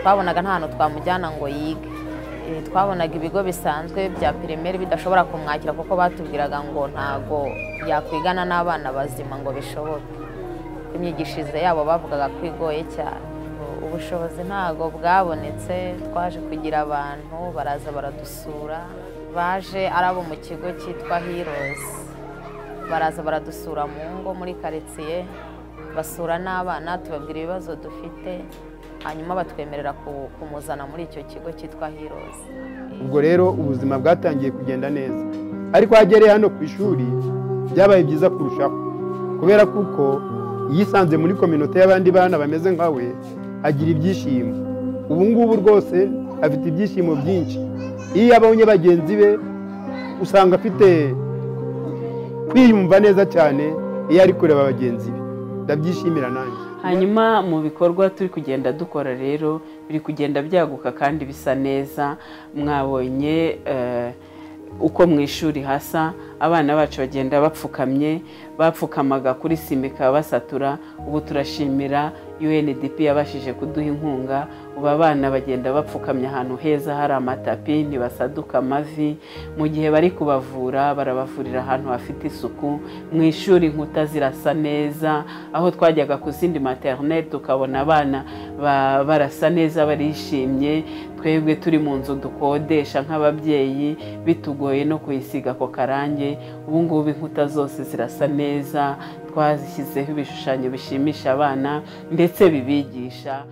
twabonaga nta hantu twamujyana ngo yige twabonaga ibigo bisanzwe bya pirimeri bidashobora kumwakira kuko batubwiraga ngo ntago yakwigana n'abana bazima ngo bishoboke imyigishirize yabo bavugaga ko igoye cyane ubushobozi ntabwo bwabonetse twaje kugira abantu baraza baradusura baje ari abo mu kigo cyitwa hirozi baraza baradusura mu ngo muri karitsiye basura n'abana tubabwira ibibazo dufite hanyuma batwemerera kumuzana muri icyo kigo cyitwa hirozi ubwo rero ubuzima bwatangiye kugenda neza ariko hagereye hano ku ishuri byabaye byiza kurushaho kubera kuko yisanze muri kominote y'abandi bana bameze nka we agira ibyishimo ubu ngubu rwose afite ibyishimo byinshi iyo abonye bagenzi be usanga afite kwiyumva neza cyane iyo ari kureba bagenzi be ndabyishimira nanjye hanyuma mu bikorwa turi kugenda dukora rero biri kugenda byaguka kandi bisa neza mwabonye uko mu ishuri hasa abana bacu bagenda bapfukamye bapfukamaga kuri simika basatura ubu turashimira UNDP yabashije kuduha inkunga ubu abana bagenda bapfukamye ahantu heza hari amatapi ntibasaduka amavi mu gihe bari kubavura barabavurira ahantu hafite isuku mu ishuri inkuta zirasa neza aho twajyaga ku zindi materineri tukabona abana barasa neza barishimye twebwe turi mu nzu dukodesha nk'ababyeyi bitugoye no kuyisiga ako karange ubu ngubu inkuta zose zirasa neza twazishyizeho ibishushanyo bishimisha abana ndetse bibigisha